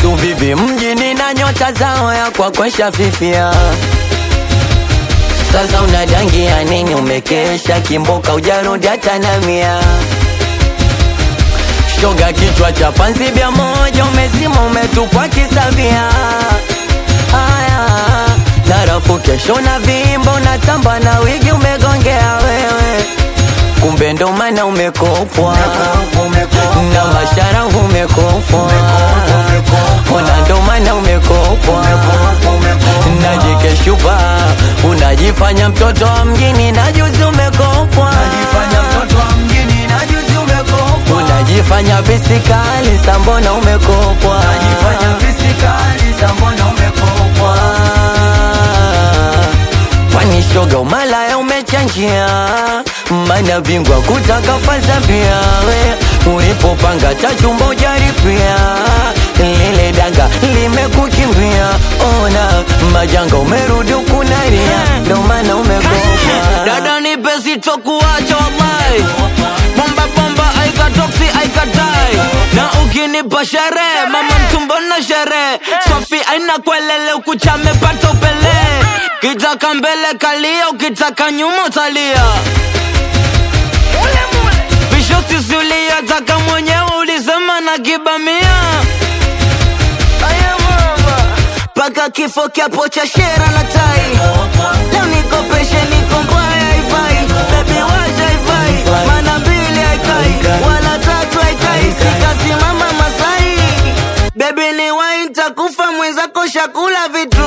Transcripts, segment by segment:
watu bibi mjini na nyota zao ya kwa kwesha fifia sasa unadangia nini umekesha kimboka ujarudi hata na mia shoga kichwa cha panzi bia moja umezima umetupwa kisavia haya narafu kesho na vimbo unatamba na wigi umegongea wewe kumbe ndo maana umekopwa na mashara umekopwa ona ndo maana umekopwa najikeshupa unajifanya mtoto wa mjini na juzi umekopwa unajifanya bisikali sambona umekopwa kwani shoga umalaya umechanjia mana bingwa kutaka fazambia we ulipopanga tachumba ujaripia lile danga limekukimbia ona majanga umerudi ukunaria ndo maana umekopwa dada nipe sitokuacha wallahi bomba bomba aikatoksi aikatai na ukinipa sherehe mama mtumbo na sherehe sofi aina kwelele ukuchame pata upele kitaka mbele kalia ukitaka nyuma utalia bisho sisulia taka mwenyewe ulisema na kibamia paka kifo kiapo cha shera na tai leo nikopeshe niko mbaya haifai bebi wacha haifai mana mbili haikai wala tatu haikai sikasimama masai bebi ni wai ntakufa mwenzako shakula vitu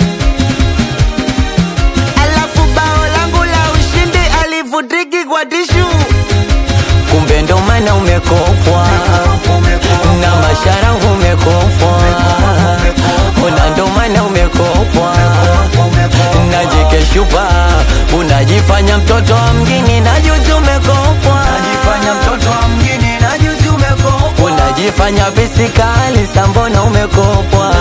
alafu bao langu la ushindi alivutiki kwa tishu kumbe ndo maana umekopwa na mashara umekopwa ona ndo maana umekopwa najikeshupa unajifanya mtoto wa mjini na juzi umekopwa unajifanya visikali sambona umekopwa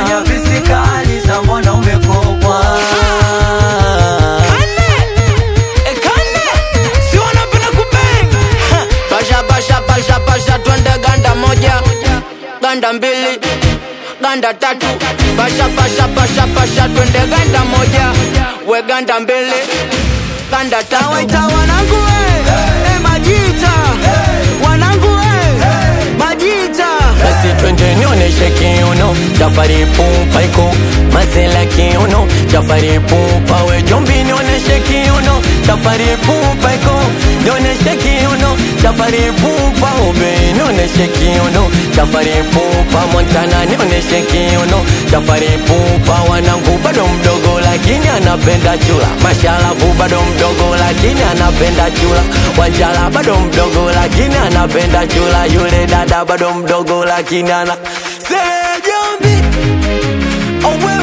basha basha basha basha twende ganda moja ganda mbili ganda tatu basha basha basha basha twende ganda moja we ganda mbili ganda tatu waita wanangu we hey. majita wanangu we majita basi twende nionyeshe kiuno chafari pupa iko mazela kiuno chafari pupa we jombi nionyeshe kiuno chafari pupa iko nionyeshe kiuno chafari pupa ube nionyeshe kiuno chafari pupa montana nionyeshe kiuno chafari pupa wanangu bado mdogo lakini anapenda chula mashalafu bado mdogo lakini anapenda chula wanjala bado mdogo lakini anapenda chula yule dada bado mdogo lakini ana Sele jombi Owe